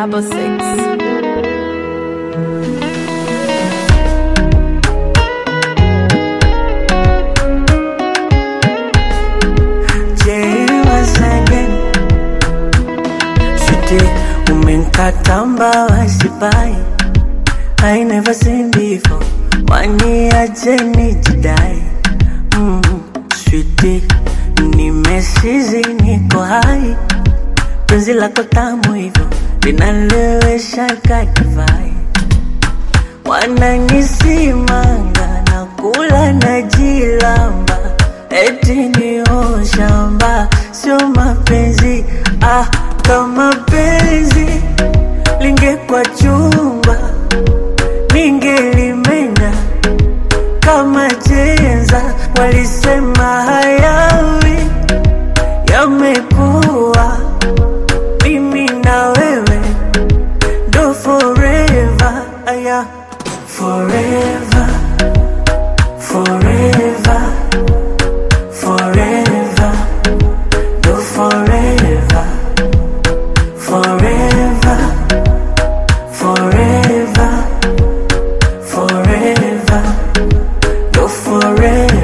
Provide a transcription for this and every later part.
double six. Sweetie, umenkata mbawa sipai I never seen before Waniache nijidai mm, Sweetie, nimesizi niko hai Penzi lako tamu hivyo linalewesha kadivai Wananisimanga na kula na jilamba Eti ni shamba sio mapenzi ah, kama penzi lingekuwa chumba ningelimenya kama chenza. Walisema hayawi yamekuwa, mimi na wewe ndo forever, aya forever, forever, forever, ndo forever, forever, forever, forever, ndo forever.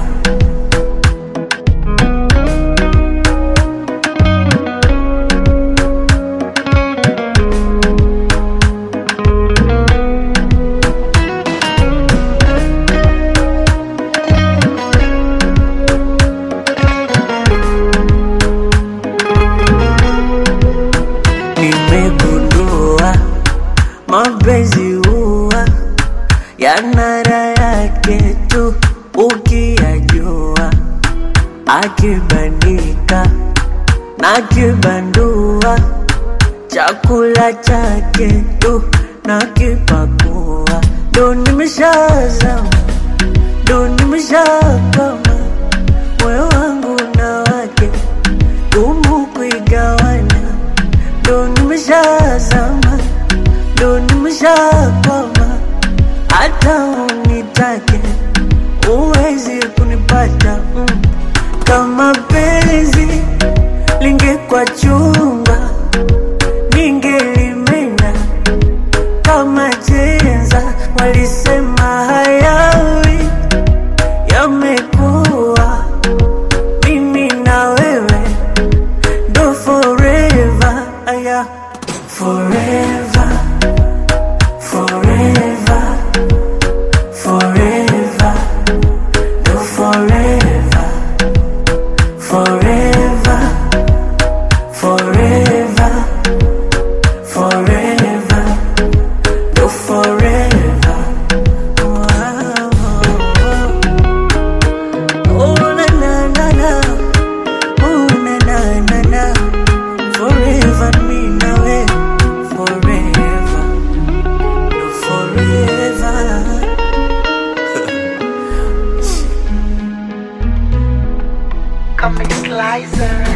Nimegundua mapenzi huwa yana raha yake tu ukiyajua, akibandika na kibandua, chakula chake tu na kipakua, ndo nimeshazama, ndo nimeshakama, moyo wangu na wake gumu kuigawana ndo nimeshazama, ndo nimeshakwama, hata unitake uwezi kunipata mm. Kama penzi lingekuwa chumba, ningelimenya kama chenza. Walisema hayawi yamekuwa, mimi na wewe do forever, aya forever, forever, forever, do forever, forever, forever, forever, do forever. Wow. Oh na na na na. Oh, na, na, na, na. Forever me na we forever no forever Comic Slicer.